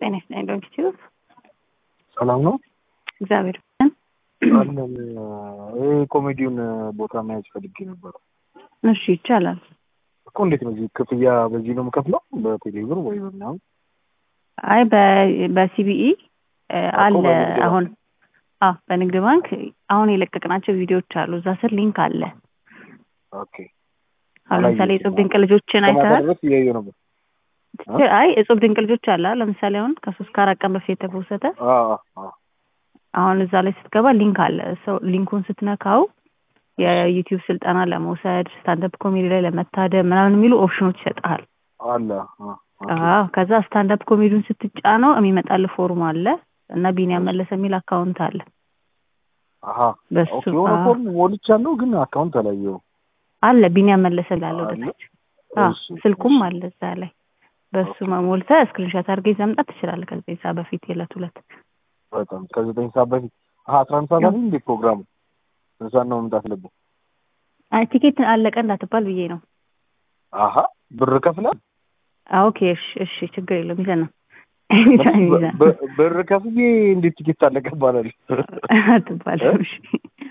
ጤና ይስጥልኝ ዶክተር ሰላም ነው እግዚአብሔር አለን። ይህ ኮሜዲውን ቦታ መያዝ ፈልጌ ነበረ እሺ ይቻላል እኮ። እንዴት ነው እዚህ ክፍያ በዚህ ነው የምከፍለው? በቴሌብር ወይ በምናምን? አይ በሲቢኢ አለ በንግድ አሁን አዎ በንግድ ባንክ አሁን የለቀቅናቸው ቪዲዮዎች አሉ እዛ ስር ሊንክ አለ ኦኬ። አሁን ለምሳሌ አላየሁትም። እጹብ ድንቅ ልጆችን ከማታ አይተሃል ድረስ እያየሁ ነበር። አይ እጹብ ድንቅ ልጆች አለ ለምሳሌ አሁን ከሶስት ከአራት ቀን በፊት የተፖሰተ አዎ፣ አዎ። አሁን እዛ ላይ ስትገባ ሊንክ አለ ሰው ሊንኩን ስትነካው የዩቲዩብ ስልጠና ለመውሰድ ስታንዳፕ ኮሜዲ ላይ ለመታደም ምናምን የሚሉ ኦፕሽኖች ይሰጥሃል አለ አዎ፣ ኦኬ። አዎ ከዛ ስታንዳፕ ኮሜዲውን ስትጫነው የሚመጣልህ ፎርም አለ እና ቢኒያም መለሰ የሚል አካውንት አለ አሀ በሱ ኦኬ። የሆነ አዎ። ፎርም ሞልቻለሁ ግን አካውንት አላየሁም። አለ ቢኒያም መለሰ ላለው አለ? ወደታች አዎ እሺ፣ ስልኩም እሺ። አለ እዛ ላይ በሱ ኦኬ። መሞልተህ ስክሪንሾት አድርገህ ይዘህ መምጣት ትችላለህ ከዘጠኝ ሰዓት በፊት የዕለት ሁለት በጣም ከዘጠኝ ሰዓት በፊት አሀ አስራ አንድ ሰዓት አይደል እንዴ ፕሮግራሙ? ስንት ሰዓት ነው መምጣት አለብን? አይ ቲኬት አለቀ እንዳትባል ብዬ ነው አሀ ብር ከፍለህ አዎ ኦኬ እሺ እሺ ችግር የለውም ይዘህ ነው ኤኒታይም ይዘህ በ- ብር ከፍዬ እንዴት ቲኬት አለቀ ይባላል? አትባልም እሺ